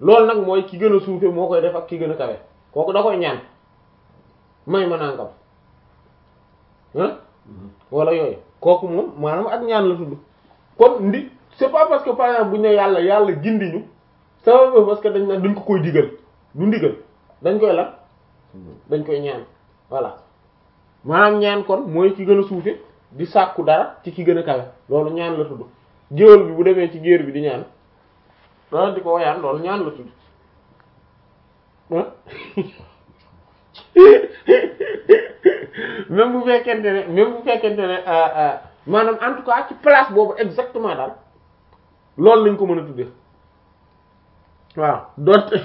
loolu nag mooy ki gën a suufe moo koy def ak ki gën a kawe kooku da koy ñaan may ma nangam ah wala yooyu kooku moom maanaam ak ñaan la tudd kon ndi c'est pas parce que par exemple bu ñu ne yàlla yàlla gindi ñu ça veut parce que dañ naan dañ ko koy digal du ndigal dañ koy lan dañ koy ñaan voilà maanaam ñaan kon mooy ki gën a suufe di sàkku dara ci ki gën a kawe loolu ñaan la tudd géwél bi bu demee ci géer bi di ñaan loolu di ko woyaan loolu ñaan la tudd ah même bu fekkente ne même bu fekkente ne maanaam en tout cas ci place boobu exactement daal loolu lañ ko mën a tuddee waaw donte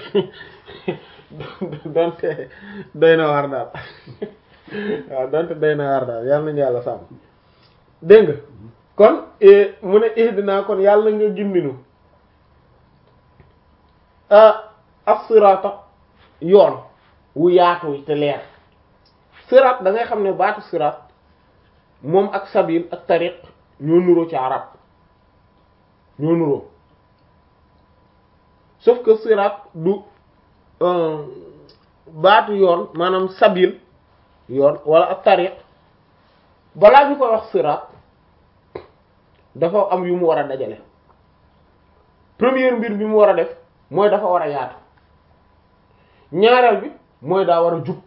donte doy na war daal waaw donte doy na war daal yàlla nañu yàlla sàmm dégg nga kon mu ne ihdina kon yàlla nga gindinu as-sirata yoon wu yaatu te leer sirat da ngay xam ne baatu sirat moom ak sabil ak tariq ñoo nuroo ci arab ñoo nuroo sauf que sirat du baatu yoon maanaam sabil yoon wala ak tariq balaa ñu koy wax sirat dafa am yu mu war a dajale première mbir bi mu war a def mooy dafa war a yaatu ñaareel bi mooy daa war a jub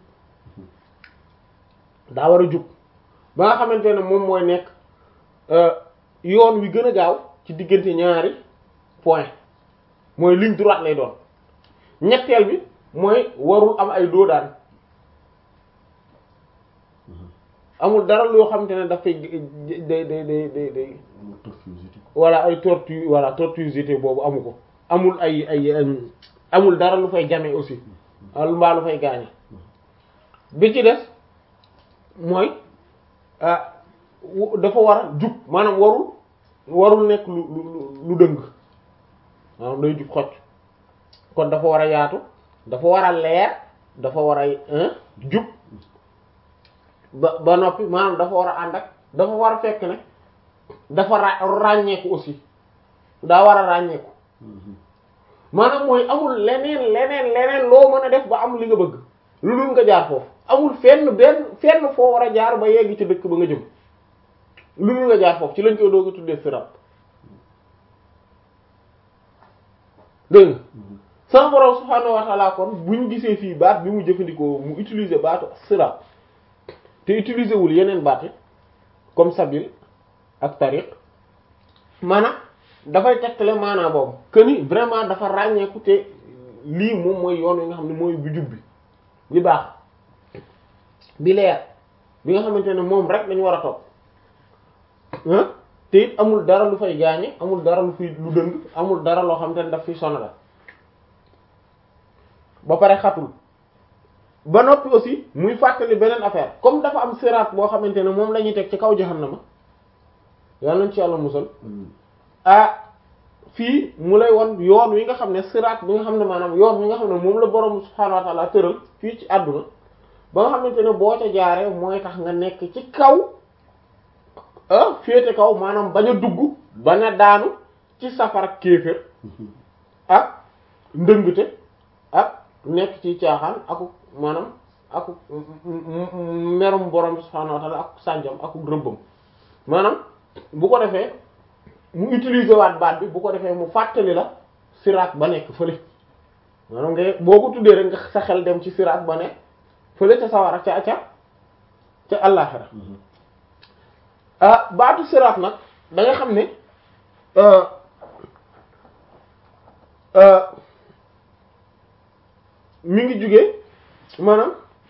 daa war a jub ba nga xamante ne moom mooy nekk yoon wi gën a gaaw ci diggante ñaari point mooy ligne droite lay doon ñetteel bi mooy warul am ay doodaan amul dara loo xamante ne dafay day day day day day voilà ay tortu voilà tortuosité boobu amu ko amul ay ay amul dara lu fay jame aussi mbaa lu fay gaañe bi ci des mooy dafa war a jub maanaam warul warul nekk lu lu lu dëng maanaam day jub xocc kon dafa war a yaatu dafa war a leer dafa war a jub ba ba noppi maanaam dafa war a ànd ak dafa war a fekk ne dafa ra ràññeeku aussi daa war a ràññeeku maanaam mooy amul leneen leneen leneen loo mën a def ba am li nga bëgg lu dul nga jaar foofu amul fenn benn fenn foo war a jaar ba yegg ci dëkk ba nga jëm lu dul nga jaar foofu ci lañ koy doog a tuddee sirat dégg nga sama borom subhaanahu wa ta'ala kon bu ñu gisee fii baat bi mu jëfandikoo mu utiliser baatu sirat te utiliser wul yeneen baat comme sabil ak tariq maanaam dafay tegtale maanaam boobu que ni vraiment dafa ràññeeku te lii moom mooy yoon wi nga xam ne mooy bu jub bi bi baax bi leer bi nga xamante ne moom rek lañu war a topp ah te it amul dara lu fay gaañe amul dara lu fi lu dëng amul dara loo xamante ne daf fi sonal ba pare xatul ba noppi aussi muy fàttali beneen affaire comme dafa am siraat boo xamante ne moom la ñuy teg ci kaw jahannama yàlla nañ ci yàlla musal ah fii mu lay won yoon wi nga xam ne siraat bi nga xam ne maanaam yoon wi nga xam ne moom la borom subhaanahu wa ta'ala tëral fii ci àdduna ba nga xamante ne boo ca jaaree mooy tax nga nekk ci kaw ah féete kaw maanaam bañ a dugg bañ a daanu ci safara kéefër ak ndëngte ak nekk ci caaxaan aku maanaam aku merum borom subhaanahu wa ta'ala ak sànjam aku rëbbam maanaam bu ko defee mu utiliser waat baat bi bu ko defee mu fàttali la siraat ba nekk fële maanaam nga boo ko tuddee rek nga sa xel dem ci siraat ba nekk fële ca sawara ca ca ca àllaxira ah baatu siraat nag da nga xam ne mi ngi jugee maanaam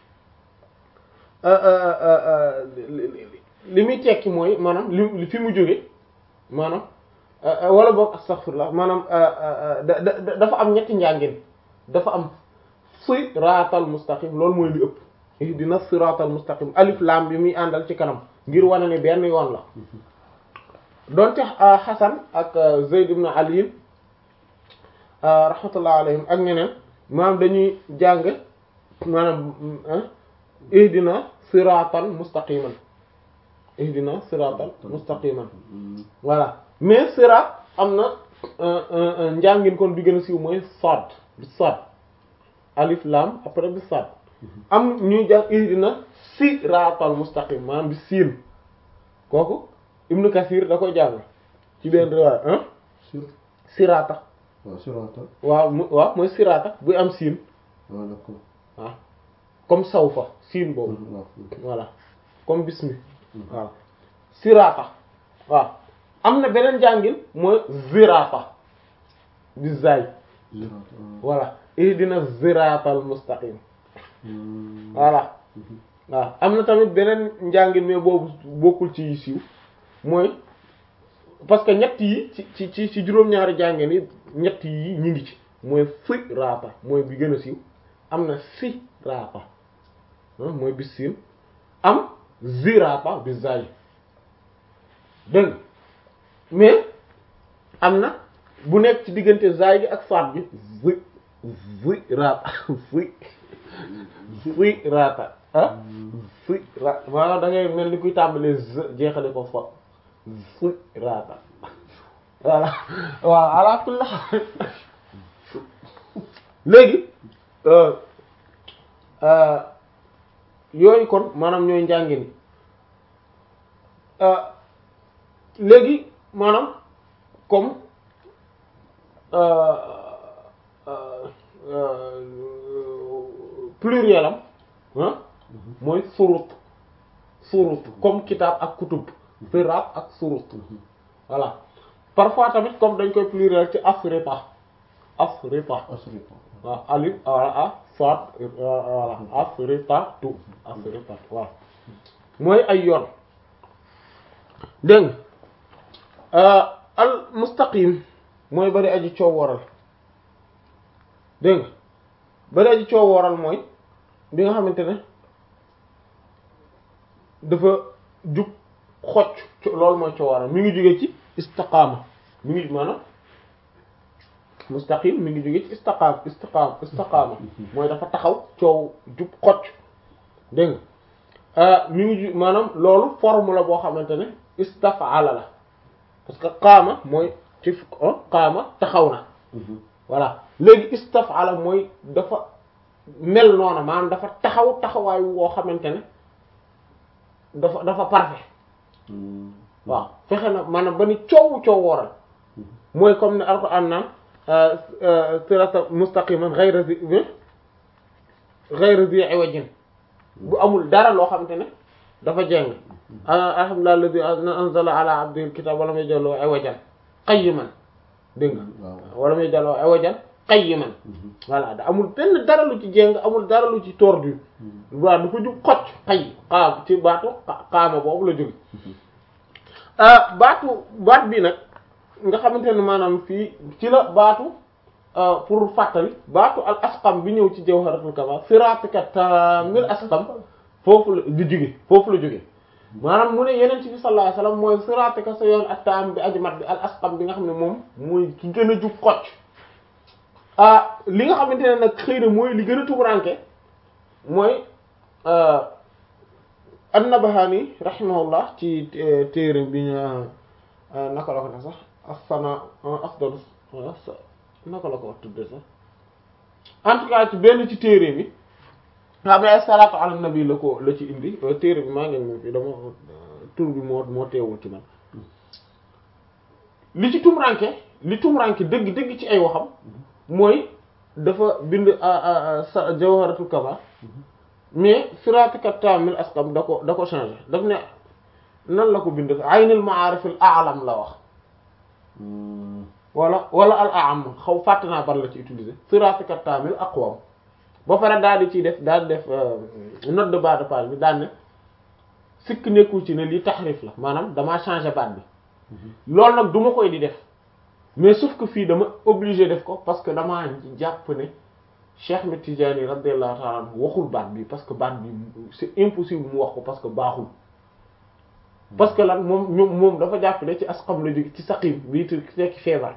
li muy tekki mooy maanaam li fi mu jóge maanaam wala boog astaghfirullah maanaam dafa am ñetti njàngin dafa am siraatal mustaqim loolu mooy li ëpp ihdina siraatal mustaqim alif lam bi muy àndal ci kanam ngir wane ne benn yoon la donte Hasan ak Zayd ibn Ali rahmatullah alayhim ak ñeneen maanaam dañuy jàng maanaam ihdina siraatal mustaqiman ihdina siraatal mustaqiman voilà mais siraat am na njàngin kon bi gën a siiw mooy sad bi sad alif lam après bi sad am ñuy jàng ihdina siratal mustaqim maanaam bi siin kooku ibnu kasir da koy jàng ci benn riwaaya ah sur sirata waaw sirata waaw mu waaw mooy sirata bu am siin waaw d'accord waaw comme sawfa siin boobu waaw voilà comme bismi waaw sirata waaw am na beneen jàngin mooy zirata bi zay sirata voilà ihdina ziratal mustaqim voilà waaw am na tamit beneen njàngin mais boobu bokkul ci yi siiw mooy parce que ñett yi ci ci ci ci juróom-ñaari jàngin yi ñett yi ñi ngi ci mooy fi raata mooy bi gën a siiw am na si raata ah mooy bis siin am zirata bi zay dégg nga mais am na bu nekk ci diggante zay gi ak faat bi zi zi raata zi zi raata ah zi raata maanaam da ngay mel ni kuy tàmbalee z jeexale ko fa zi raata voilà waaw ala kulli haal léegi yooyu kon maanaam ñooy njàngin léegi maanaam comme pluriel am ah mooy surut surut comme kitaab ak kutub siraat ak surut voilà parfois tamit comme dañ koy pluriel ci asripa asripa asripa waaw alif wala a soit voilà asripa tu asripa waaw mooy ay yoon dégg nga al mustaqim mooy bari aji coow waral dégg nga bari aji coow waral mooy bi nga xamante ne dafa jub xocc loolu mooy coow waral mi ngi jóge ci istiqaama mi ngi maanaam mustaqim mi ngi jóge ci istiqaam istiqaam istiqaama mooy dafa taxaw coow jub xocc dégg nga mi ngi ju maanaam loolu forme la boo xamante ne istafala la parce que qaama mooy ci qaama taxaw na voilà léegi istafala mooy dafa mel noona maanaam dafa taxaw taxawaay woo xamante ne dafa dafa parfait waaw fexe na maanaam ba ni coow coow wooral mooy comme ne alquran naan sirata mustaqiman ghayra zi ghayra zi iwajin bu amul dara loo xamante ne dafa jeng alhamdulillahi alladhi anzala ala abdihi alkitaba wa lam yaj'alhu iwajan qayyiman dégg nga wala may jaloo iwajan qayyiman voilà da amul benn dara lu ci jeng amul dara lu ci tordu waaw dafa jub xocc xay xaam ci baatu xaama boobu la jóge baatu baat bi nag nga xamante ne maanaam fii ci la baatu pour fàttali baatu al asqam bi ñëw ci jawharatul kamal siratika tamil asqam foofu la di jóge foofu la jóge maanaam mu ne yeneen ci bi sallallahu alayhi wasallam mooy siratika sa yoon ak taam bi ajmat bi al asqam bi nga xam ne moom mooy ki gën a jub xocc ah li nga xamante ne nag xëy na mooy li gën a tumuranke mooy an-Nabahani rahimahullah ci téere bi ñu naka la ko def sax as-sana afdalu naka la ko wax tudde sax en tout cas ci benn ci téere bi nga xam ne ay salaatu ala nabi la ko la ci indi téere bi maa ngi moom fii dama tur bi moo moo teewul ci man li ci tumuranke li tumuranke dëgg dëgg ci ay waxam mooy dafa bind sa jawharatul kamal mais siratika tamil asqam da ko da ko changé daf ne nan la ko bind aynul ma'arif al a'lam la wax wala wala al a'am xaw fàtte naa ban la ci utiliser siratika tamil aqwam ba pare daal di ciy def daal di def note de bas de page bi daal ne sikk nekkul ci ne lii taxrif la maanaam damaa changé baat bi loolu nag du ma koy di def mais sauf que fii dama obligé def ko parce que damaa jàpp ne Cheikh Ahmed Tidiane radiyallahu ta'ala anhu waxul baat bi parce que baat bi c'est impossible mu wax ko parce que baaxul parce que lan moom ñoom moom dafa jàpp ne ci asqam la jóge ci saqim bii te tekki feebar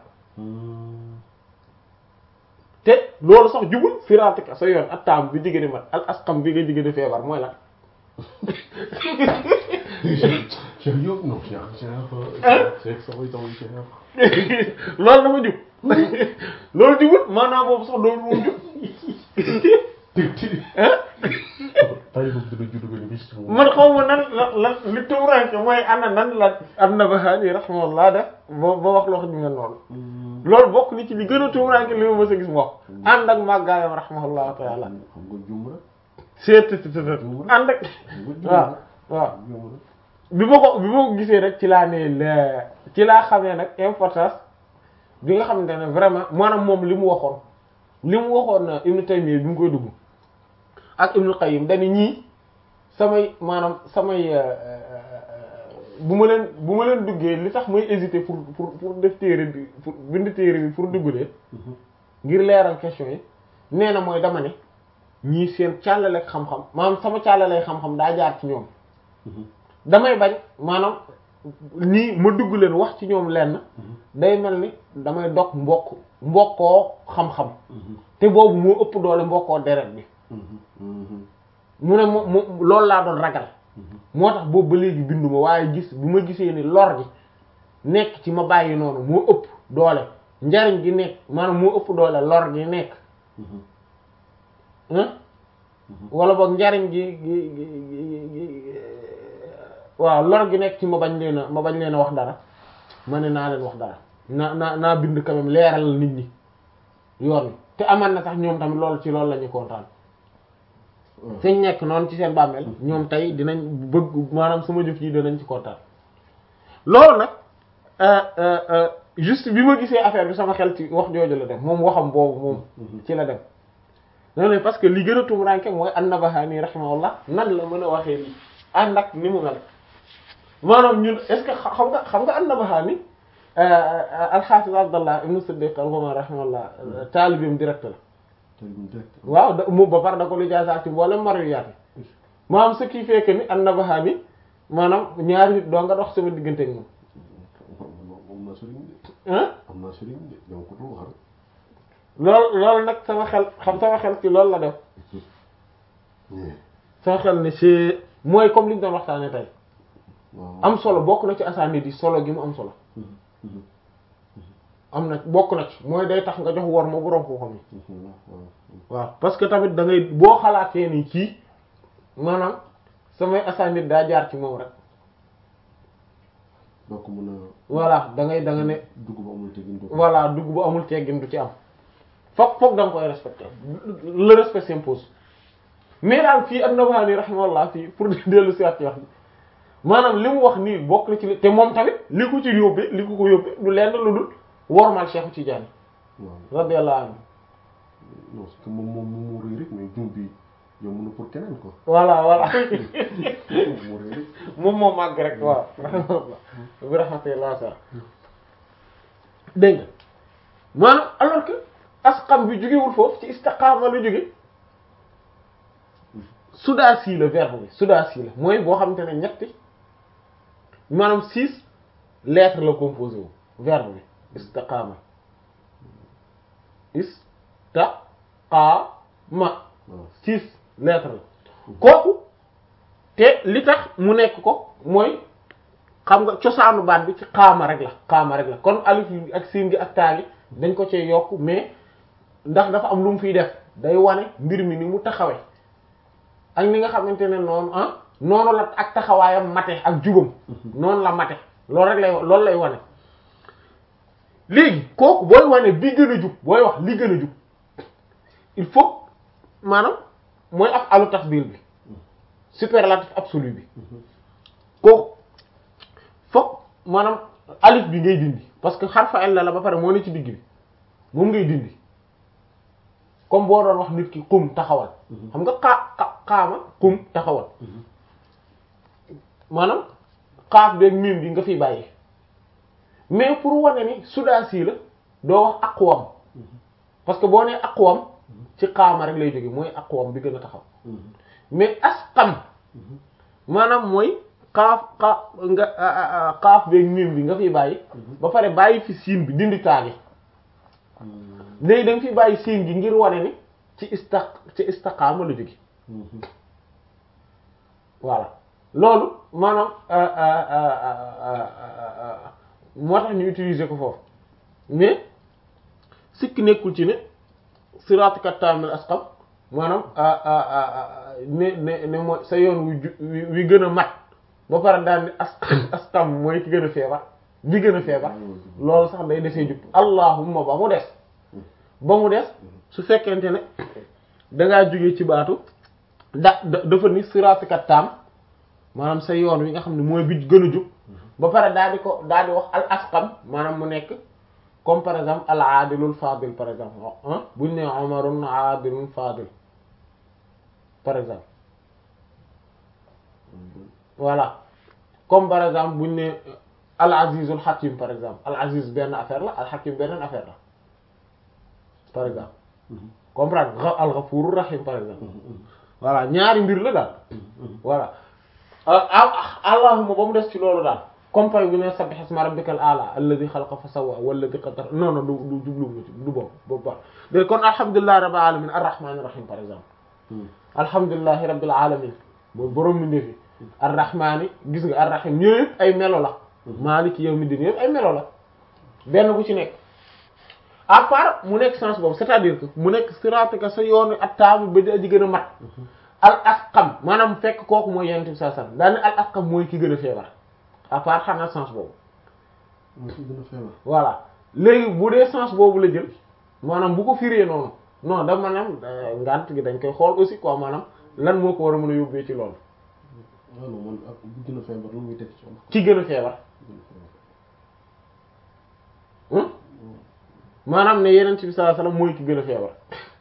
te loolu sax jubul firatika sa yoon ak taam bi jigéen mat al asqam bi nga jigéen feebar mooy lan Cheikh Diop non Cheikh Cheikh Hein? Cheikh sax mooy taxaw Cheikh loolu dafa jub loolu jubut maanaam boobu sax doon moom jub tig tig ah tay boobu dina judd benn bis moom man xaw ma nan la lan li tumuranke mooy ana nan la an-Nabahani rahimahullah def ba ba wax loo xam ne noonu loolu bokk ni ci li gën a tumuranke li ma mës a gis mu wax ànd ak màggaayam rahimahullahu taala xam nga juum rek seet seet seet ànd ak xam nga juum waaw rek waaw juum rek bi ma ko bi ma ko gisee rek ci laa ne la ci laa xamee nag importance bi nga xamante ne vraiment maanaam moom li mu waxoon li mu waxoon Ibn Taymiyya bi mu koy dugg ak Ibn Qayyim dañu ñii samay maanaam samay euh, euh, bu ma leen bu ma leen duggee li tax may hésiter pour pour pour def téere bi pour bind téere bi pour dugg leen ngir leeral question yi nee na mooy dama ne ñii seen càllaleeg xam-xam maanaam sama càllaleeg xam-xam daa jaar ci ñoom damay bañ maanaam nii ma dugg leen wax ci ñoom lenn day mel ni damay dog mbokk mbokkoo xam-xam te boobu moo ëpp doole mbokkoo deret bi mu ne mu mu loolu laa doon ragal moo tax boobu ba léegi binduma waaye gis bu ma gisee ni lor gi nekk ci ma bàyyi noonu moo ëpp doole njariñ gi nekk maanaam moo ëpp doole lor gi nekk hein wala boog njariñ gi gi gi gi- gi- waaw lor gi nekk ci ma bañ leen a ma bañ leen a wax dara ma ne naa leen wax dara naa naa naa bind quand même leeral nit ñi yoon wi te aman na sax ñoom tamit loolu ci loolu la ñu kontaan fiñ nekk noonu ci seen bàmmeel ñoom tey dinañ bëgg maanaam sama jëf yi dinañ ci kontaan loolu nag euh, euh, euh, juste bi ma gisee affaire bi sama xel ci wax jooju la dem moom waxam boobu moom ci la dem non non parce que li gën a tumuraanke mooy an-Nabahani rahimahullah nan la mën a waxee lii ànd ak ni mu mel maanaam ñun est-ce que xa- xam nga xam nga an-Nabahani al-Hafiz Abdallah ibn Siddiq al-Ghumari rahimahullah taalibeem direct la tey bu direct waaw da mu ba pare da ko lijaasaat ci mboolem marwiyaat yi maanaam ce qui fait que ni an-Nabahani maanaam ñaari nit doo nga dox sama diggante ak moom am naa sëriñ de ah am naa sëriñ de dama ko dul wax rek loolu loolu nag sama xel xam sama xel ci loolu la def sama xel ne c'est mooy comme li ñu doon waxtaanee tey waaw am solo bokk na ci asaani di solo gi mu am solo am na bokk na ci mooy day tax nga jox wor ma borom koo xam ni waaw parce que tamit da ngay boo xalaatee ni kii maanaam samay asaani daa jaar ci moom rek doo ko mën a voilà da ngay da nga ne dugg ba amul tegin doo ko voilà dugg bu amul teggin du ci am foog foog da nga koy respecter le respect s'impose mais daal fii an-Nabahani rahimahullah fii pour dellu si waat ci wax bi maanaam li mu wax nii bokk na ci li te moom tamit li ko ci yóbbee li ko ko yóbbee du lenn lu dul wormal Cheikh Tidiane waaw radiyallahu anhu non c'est que moom moom moo rëy rek mais jum bi yomb na pour keneen quoi voilà voilà moo rëy rek moom moo màgg rek waaw rahimahullah bi rahmatullah sa dégg nga maanaam alors que asqam bi jógewul foofu ci istiqaama lu jóge sudaasi la verbe bi sudaasi la mooy boo xamante ne ñetti maanaam six lettres la composé wu verbe bi istiqaama istaqaama waaw six lettres la kooku te li tax mu nekk ko mooy xam nga cosaanu baat bi ci xaama rek la xaama rek la kon alif yi ak siin gi ak taa gi dañ ko cee yokk mais ndax dafa am lu mu fiy def day wane mbir mi ni mu taxawee ak ni nga xamante ne noonu ah noonu la ak taxawaayam mate ak jubam noonu la mate loolu rek lay loolu lay wane léegi kooku booy wane bi gën a jub booy wax li gën a jub il faut maanaam mooy af alu tafdil bi superlatif absolu bi kooku foog maanaam alif bi ngay dindi parce que xarfa illa la ba pare moo ne ci digg bi moom ngay dindi comme boo doon wax nit ki xum taxawal xam nga xaa xaama xum taxawal maanaam xaaf beeg miim bi nga fiy bàyyi mais pour wane ni sudaasi la doo wax aqwam parce que boo nee aqwam ci xaama rek lay jóge mooy aqwam bi gën a taxaw mais asqam maanaam mooy xaaf xaaf nga xaaf beeg miim bi nga fiy bàyyi ba pare bàyyi fi siin bi dindi taagi léegi da nga fi bàyyi siin gi ngir wane ni ci istaq ci istaqaama la jóge voilà loolu maanaam moo tax ñu utiliser ko foofu mais sikk nekkul ci ne siraatika taamil asqam maanaam ne ne ne mooy sa yoon wu ju wi gën a mat ba pare daal ni as asqam mooy ki gën a feebar bi gën a feebar loolu sax day desee jub allahumma ba mu des ba mu des su fekkente ne dangaa jógee ci baatu da dafa ni siraatika taam maanaam sa yoon wi nga xam ne mooy bi gën a jub ba pare daal di ko daal di wax al asqam maanaam mu nekk comme par exemple al aadilul fadil par exemple ah buñ ne omarun aadilun fadil par exemple voilà comme par exemple buñ ne al azizul hakim par exemple al aziz benn affaire la al hakim beneen affaire la par exemple comprendre al ghafurur rahim par exemple voilà ñaari mbir la daal voilà allahuma ba mu des ci loolu daal comme pay bu ne sabbih isma rabbikal a'la alladhi khalaqa fa sawwa walladhi qaddara non non du du jublu du boobu boobu baax de kon alhamdulillahi rabbil alamin arrahmanir rahim par exemple alhamdulillahi rabbil alamin mooy borom mi ndefi arrahmani gis nga arrahim ñoo yëpp ay melo la maliki yawmiddin yëpp ay melo la benn bu ci nekk à part mu nekk sens boobu c'est-à-dire que mu nekk siratika sa yoonu attaamu ba di aji gën a mat al asqam maanaam fekk kooku mooy yonent bi sallallahu alayhi wasallam daane al asqam mooy ki gën a feebar à part xanaa sens boobu mooy ki gën a feebar voilà léegi bu dee sens boobu la jël maanaam bu ko firee noonu non da maanaam ngant gi dañ koy xool aussi quoi maanaam lan moo ko war a mën a yóbbee ci loolu waaw non man ak bu gën a feebar lu muy teg ci wàllu ki gën a feebar maanaam ne yeneen bi sallallahu alayhi wasallam mooy ki gën a feebar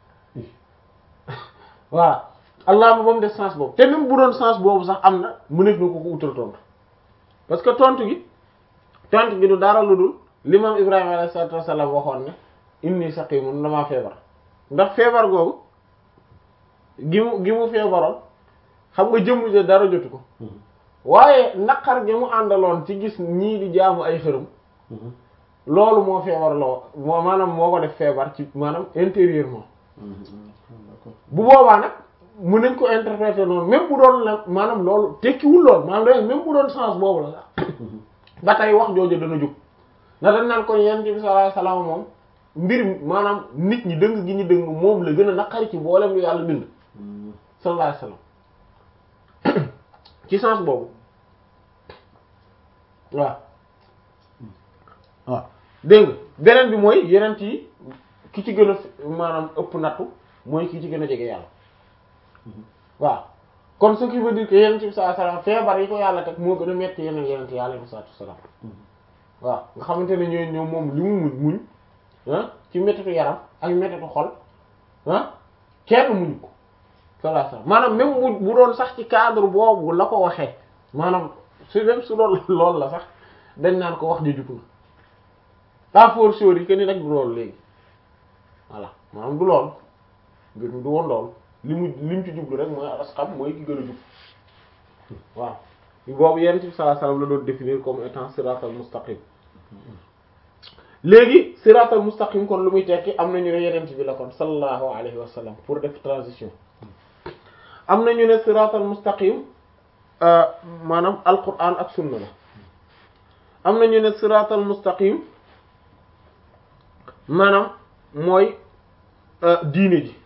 voilà allah ba mu def sens boobu te même bu doon sens boobu sax am na mu nekk na ko ko utal tontu parce que tontu gi tontu gi du dara lu dul l'imam Ibrahima alayhi salatu wasallam waxoon ne inni saqimun damaa feebar ndax feebar googu gi mu gi mu feebaroon xam nga jëmm ja dara jotu ko waaye naqar gi mu àndaloon ci gis ñii di jaamu ay xërëm loolu moo feebar loo moo maanaam moo ko def feebar ci maanaam intérieurement bu boobaa nag mën nañ ko interpréter noonu même bu doon la maanaam loolu tekkiwul lool maanaam da même bu doon sens boobu la sax ba tey wax jooju dana jóg na dañ naan ko yonent bi sallallahu alayhi wasallam moom mbir maanaam nit ñi dëng gi ñu dëng moom la gën a naqari ci mboolem lu yàlla bind sallallahu alayhi wasallam ci sens boobu waaw waaw dégg nga beneen bi mooy yeneen yi ki ci gën a maanaam ëpp nattu mooy ki ci gën a jege yàlla waaw kon ce qui veut dire que yeneen ci sallallahu alayhi wasallam feebar yi ko yàlla teg moo gën a metti yeneen yeneen yi alayhi salaatu wasallam waaw nga xamante ne ñooy ñoom moom li mu muñ muñ ah ci mettitu yaram ak mettitu xol ah kenn muñ ko sallallahu alayhi wasallam maanaam même bu bu doon sax ci cadre boobu la ko waxee maanaam su même su doon loolu la sax dañ naan ko wax ji jub na à fortiori que ni nag du loolu léegi voilà maanaam du loolu mbir mi du woon loolu li mu li mu ci jublu rek mooy asxam mooy ki gën a jub waaw boobu yonent bi sallallahu alayhi wasallam la doon définir comme étant siratal mustaqim léegi siratal mustaqim kon lu muy tekki am na ñu ne yonent bi la kon sallallahu alayhi wa sallam pour def transition am na ñu ne siratal mustaqim maanaam alquran ak sunna la am na ñu ne siratal mustaqim maanaam mooy diine ji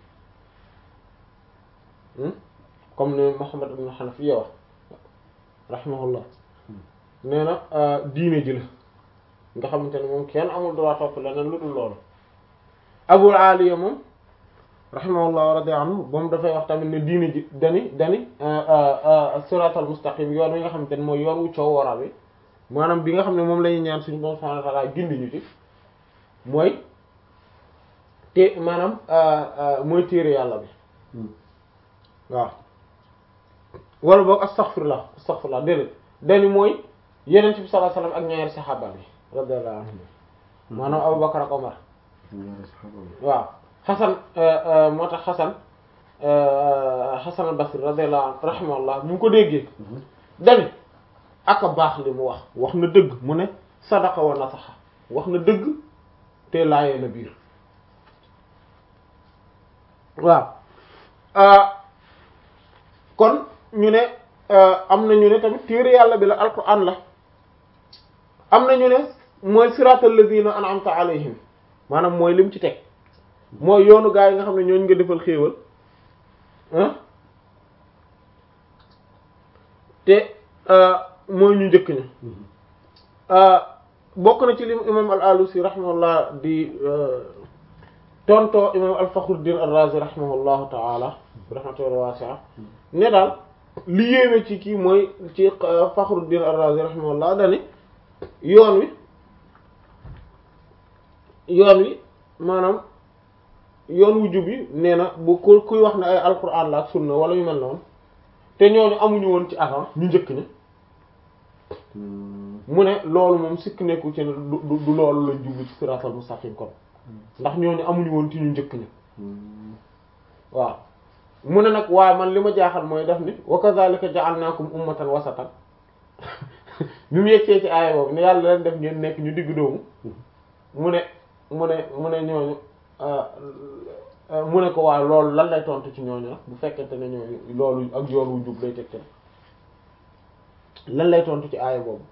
comme ne Muhammad ibn Hanafiya wax rahimahullah nee na diine ji la nga xamante ne moom kenn amul droit topp leneen lu dul loolu Abul Aliya moom rahimahullah wa radiya anhu moom dafay wax tamit ne diine ji dani dani siratal mustaqim yoon wi nga xamante ne mooy yoon wu coow waral bi maanaam bi nga xam ne moom la ñuy ñaan suñu borom subhanahu wa ta'ala gindi ñu ci mooy te maanaam mooy téere yàlla bi waaw wala boog astaghfirullah astaghfirullah déedéet dani mooy yeneen ci bi sallallahu alayhi wasallam ak ñaari saxaaba bi radiyallahu anhum maanaam Abu Bakar ak Omar waaw Xasan moo tax Xasan Xasan al-Basri radiyallahu anhu rahimahullah bu mu ko déggee dani aka baax li mu wax wax na dëgg mu ne sadaqa wa nasaxa wax na dëgg te laayee na biir waaw kon ñu ne am na ñu ne tamit téere yàlla bi la alquran la am na ñu ne mooy siratal ladina an'amta alayhim maanaam mooy lim ci teg mooy yoonu gaa yi nga xam ne ñooñu nga defal xéewal ah te mooy ñu njëkk ñu bokk na ci lim imam al alusi rahimahullah di tontoo imam al fakhruddin ar razi rahimahullahu taala rahmatullahi wasi'a ne daal li yéeme ci kii mooy ci fakhruddin ar razi rahimahullah dani yoon wi yoon wi maanaam yoon wu jub yi nee na bu ku kuy wax ne ay alquran la ak sunna wala yu mel noonu te ñooñu amuñu woon ci avant ñu njëkk ne mu ne loolu moom sikk nekku ci ne du du loolu lañ jublu ci siratal mustaqim kon ndax ñooñu amuñu woon ci ñu njëkk ñi waaw mu ne nag waaye man li ma jaaxal mooy def ni wa kadhalika ja'alnakum ummatan wasatan bi mu yegsee ci aaya boobu ne yàlla leen def ngeen nekk ñu digg doomu mu ne mu ne mu ne ñooñu mu ne ko waaw loolu lan lay tontu ci ñooñu nag bu fekkente ne ñooñu loolu ak yoon wu jub lay tegte lan lay tontu ci aaya boobu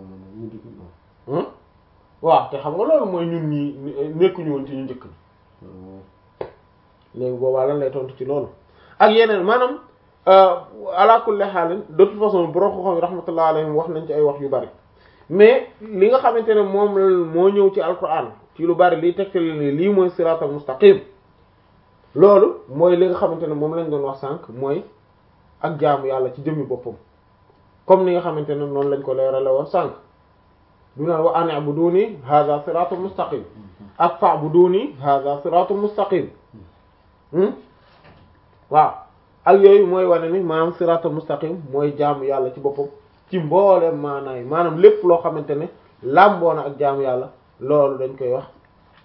waaw te xam nga loolu mooy ñun ñi nekkuñu woon ci ñu njëkk ni léegi boobaa lan lay tontu ci loolu ak yeneen maanaam ala kulli xaalin de toute façon borom xam-xam rahmatullah alayhim wax nañ ci ay wax yu bari mais li nga xamante ne moom moo ñëw ci alquran ci lu bari liy tegtale ni lii mooy siratal mustaqim loolu mooy li nga xamante ne moom lañ doon wax sànq mooy ak jaamu yàlla ci jëmmi boppam comme ni nga xamante ne noonu lañ ko leerale woon sànq du naan wa an i'buduni hadha siratul mustaqim ak fa'buduni hadha siratul mustaqim waaw ak yooyu mooy wane ni maanaam siratul mustaqim mooy jaamu yàlla ci boppam ci mbooleem maanaay maanaam lépp loo xamante ne làmboona ak jaamu yàlla loolu dañ koy wax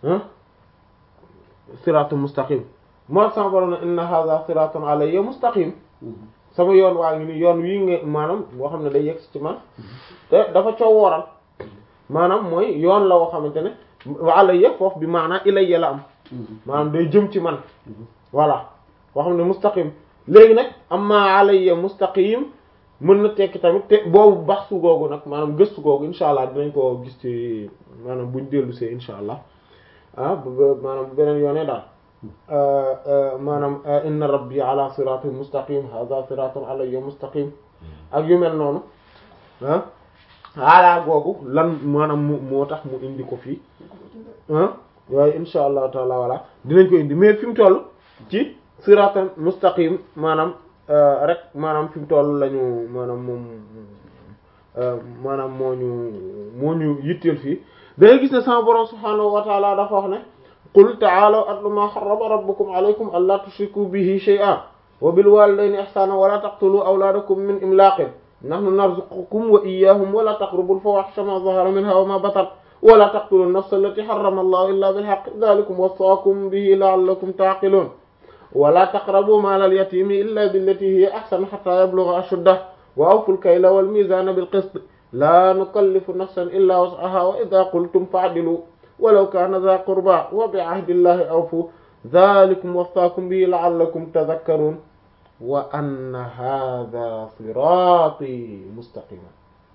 siratul mustaqim moo sama borom ne inna hadha siratun alayya mustaqim sama yoon waa ngi ni yoon wii nga maanaam boo xam ne day yegg ci man te dafa coow wooral maanaam mooy yoon la woo xamante ne alayya foofu bi maanaam ilayya la am maanaam day jëm ci man voilà boo xam ne mustaqim léegi nag amma alayya mustaqim mën na tekki tamit te boobu bax su googu nag maanaam gëstu googu insha allah dinañ ko gis ci maanaam buñ dellu see insha allah ah maanaam beneen yoonee daal maanaam inna rabbi ala siratin mustaqim hadha siratun alayya mustaqim ak yu mel noonu ah ala googu lan maanaam mu moo tax mu indi ko fii ah waaye insha allahu taala voilà dinañ ko indi mais fi mu toll ci siratan mustaqim maanaam rek maanaam fi mu toll lañu maanaam moom maanaam moo ñu moo ñu yitteel fii dangay gis ne sama borom subhaanahu wa taala dafa wax ne qul ta'aalaw atlu ma harrama rabbukum alaykum alla tushriku bihi shay'an wa bil walidayni ihsana wa la taqtulu awlaadakum min imlaqin nahnu narzuqukum wa iyyahum wa la taqrabu al fawahisha ma zahara minha wa ma batan wa la taqtulu an-nafsa allati harrama allahu illa bil haqq dhalikum wasaakum bihi la'allakum ta'qilun wa la taqrabu mala al yatimi illa billati hiya ahsan hatta yablugha ashuddah wa awfu al kayla wal mizana bil qist la nukallifu nafsan illa wus'aha wa idha qultum fa'dilu walaw kana dha qurba wa bi ahdi llahi awfu dhalikum wasaakum bihi la'allakum tadhakkarun wa anna hadha sirati mustaqiman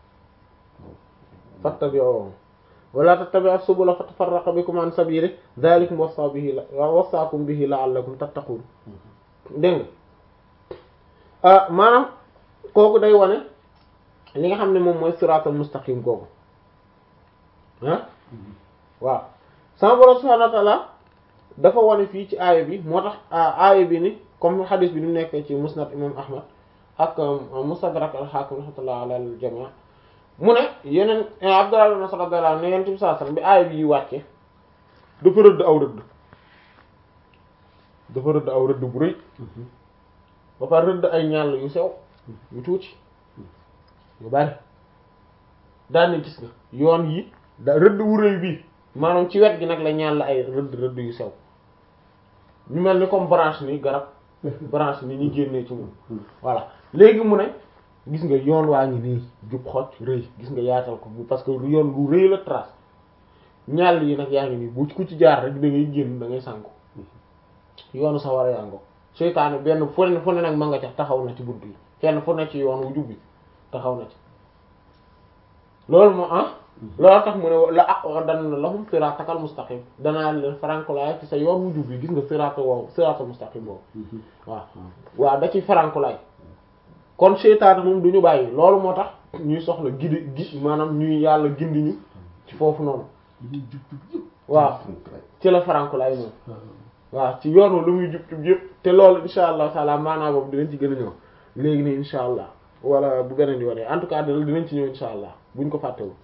fattabi'uhu wa la tattabi'u subula fatafarraqa bikum an sabilihi dhalikum wasa bihi wasaakum bihi la'allakum tattaqun dégg nga maanaam kooku day wane li nga xam ne moom mooy siratal mustaqim googu ah waaw sama borom subhanahu wa ta'ala dafa wane fii ci aaya bi moo tax aaya bi ni comme xadis bi ni mu nekkee ci musnad imam ahmad ak mustadrak al-hakim rahmatullah ala al-jami' mu ne yeneen abdullah ibn mas'ud radiyallahu anhu ne yonent bi sallallahu alayhi wasallam bi aaya bi yi wàcce dafa rëdd aw rëdd dafa rëdd aw rëdd bu rëy ba pare rëdd ay ñàll yu sew yu tuuti yu bari daane gis nga yoon yi da rëdd wu rëy bii maanaam ci wet gi nag la ñàll ay rëdd rëdd yu sew ñu mel ni comme branche ni garab branche ni ñu génnee ci moom voilà léegi mu ne gis nga yoon waa ngi nii jub xocc rëy gis nga yaatal ko parce que yoon lu rëy la trace ñàll yi nag yaa ngi nii bu ku ci jaar rek da ngay génn da ngay sànku yoonu sa war a yàngo seytaane benn fu ne fu ne nag ma nga ca taxaw na ci bunt yi kenn fu ne ci yoon wu jubbi taxaw na ci loolu moo ah loolu tax mu ne la aqudanna lahum siratakal mustaqim danaa leen farankulaay ci sa yoon wu jubbi gis nga sirata woowu sirata mustaqim boobu waaw waaw da ci farankulaay kon seytaane moom du ñu bàyyi loolu moo tax ñuy soxla gidi gi maanaam ñuy yàlla gindi ñu ci foofu noonu waaw ci la farankulaay moom waaw ci yoonu lu muy jub jub yëpp te loolu insha allah taala maanaam boobu dinañ ci gën a ñëw léegi nii insha allah wala bu beneen yoonee en tout cas dinañ ci ñëw insha allah buñ ko fàttewul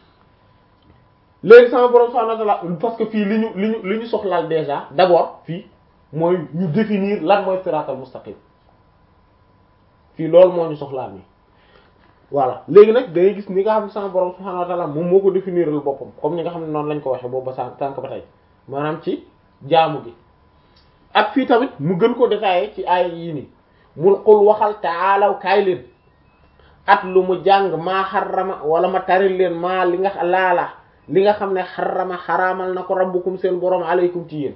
léegi sama borom subhanahu wa ta'ala parce que fii li ñu li ñu li ñu soxlaal déjà d'abord fii mooy ñu définir lan mooy siratal mustaqim fii loolu moo ñu soxlaal nii voilà léegi nag dangay gis ni nga xam ne sama borom subhanahu wa ta'ala moom moo ko définiral boppam comme ni nga xam ne noonu lañ ko waxee boobu ba sa tànk ba tey maanaam ci jaamu gi ak fii tamit mu gën ko détaillé ci ay yii nii mul xul waxal taalaw kaay leen at lu mu jàng maa xarama wala ma taril leen maa li nga laala li nga xam ne xarama xaraamal na ko rabbukum seen borom aleykum ci yéen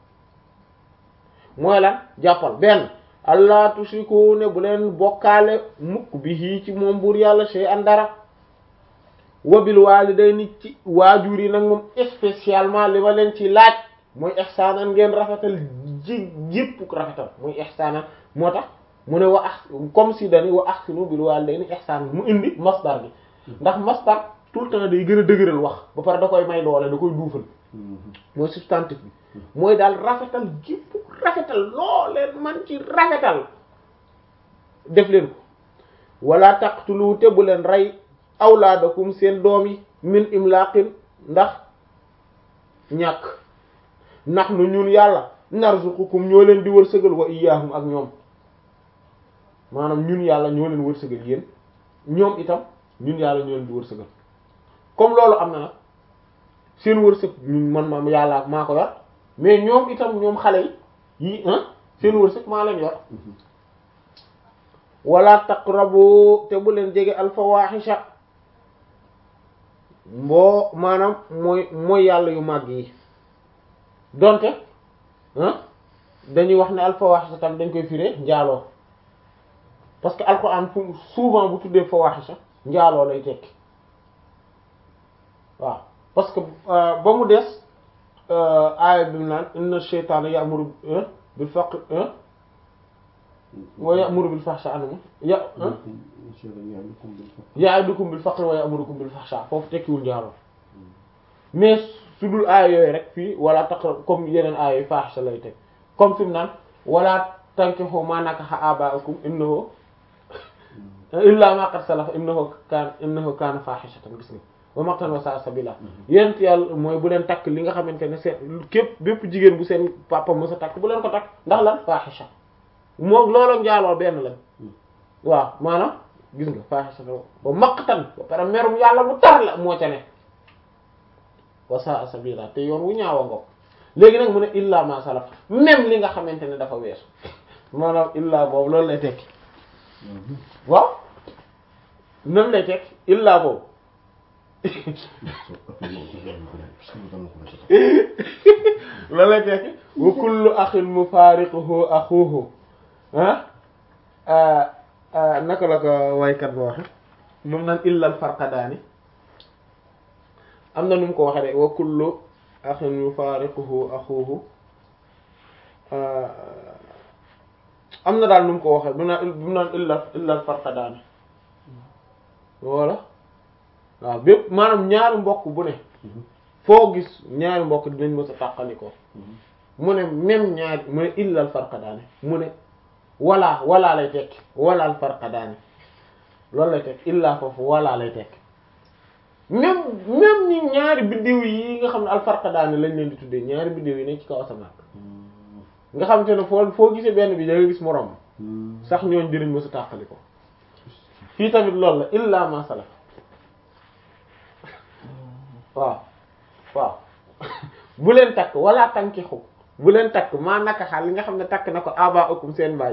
mooy lan jàppal benn allah tushriku ne bu leen bokkaale mukk bi ci moom buur yàlla shay an dara wabil walidayni ci waajur yi nag moom spécialement li ma leen ci laaj mooy ihsaanan ngeen rafetal ji yépp rafetal muy ihsaanan moo tax mu ne wa ah comme si dani wa ahsinu bil walidayni ihsaanan mu indi masdar bi ndax masdar tout le temps day gën a dëgëral wax ba pare da koy may doole da koy duufal mooy substantif bi mooy daal rafetal gépp rafetal loo leen man ci rafetal def leen ko wala taqtulu te bu leen rey awlaadakum seen doom yi min imlaqin ndax ñàkk ndax nu ñun yàlla narzuqukum ñoo leen di wërsëgal wa iyyahum ak ñoom maanaam ñun yàlla ñoo leen wërsëgal yéen ñoom itam ñun yàlla ñoo leen di wërsëgal comme loolu am na nag seen wërsëg ñun man ma yàlla maa ko yor mais ñoom itam ñoom xale yi yi seen wërsëg maa leen yor wala taqrabu te bu leen jege alfawahisha mboo maanaam mooy mooy yàlla yu màgg yi donte dañuy wax ne alfawahisha tam dañ koy firé njaaloo parce que alquran fu souvent bu tuddee fawahisha njaaloo lay tekki waaw parce que ba mu des aaya bi mu naan inna shaytaana ya'muru bil faqr wa ya'muru bil fahsha anuma ya ya'idukum bil faqr wa ya'murukum bil fahsha foofu tekkiwul njaaloo mais su dul aaya yooyu rek fii wala taqrab comme yeneen aaya yooyu fahisha lay teg comme fi mu naan wala tankihu ma nakaha aba'ukum innahu illa ma qad salafa innahu kaana innahu kaana fahishatan gis nga wa maqtan wa sa'a sabila yent yàlla mooy bu leen takk li nga xamante ne seen képp bépp jigéen bu seen papa mës a takk bu leen ko takk ndax lan fahisha moom loolu njaaloo benn lañ waaw maanaam gis nga fahisha wa maqtan ba pare merum yàlla bu tar la moo ca ne wa sa'a sabila te yoon wu ñaawa ngoog léegi nag mu ne illa ma salaf même li nga xamante ne dafa weesu maanaam illa boobu loolu lay tekki waaw même lay tekki illa boobu loolu lay tekki wa kullu axin mufaariquhu axuhu ah naka la ko waykat ba waxe moom naan illal farqadaani am na nu mu ko waxe de wa kullu axin mufaariquhu axuhu am na daal nu mu ko waxe bu naan bu naan illal illal farqadaani voilà waaw bépp maanaam ñaari mbokk bu ne foo gis ñaari mbokk dinañ mës a tàqalikoo mu ne même ñaari mu ne illal farqadaani mu ne wala wala lay tekki walaal farqadaani loolu lay tekki illa foofu wala lay tekki même même ñi ñaari biddiw yi nga xam ne al farqadaani lañ leen di tuddee ñaari biddiw yi ne ci kaw asamaan nga xam te ne foo foo gisee benn bi da nga gis moroom sax ñooñ dinañ mës a tàqalikoo fii tamit loolu la illa ma salaf waaw waaw bu leen takk wala tankixu bu leen takk maa naka xaal li nga xam ne takk na ko aba akum seen baay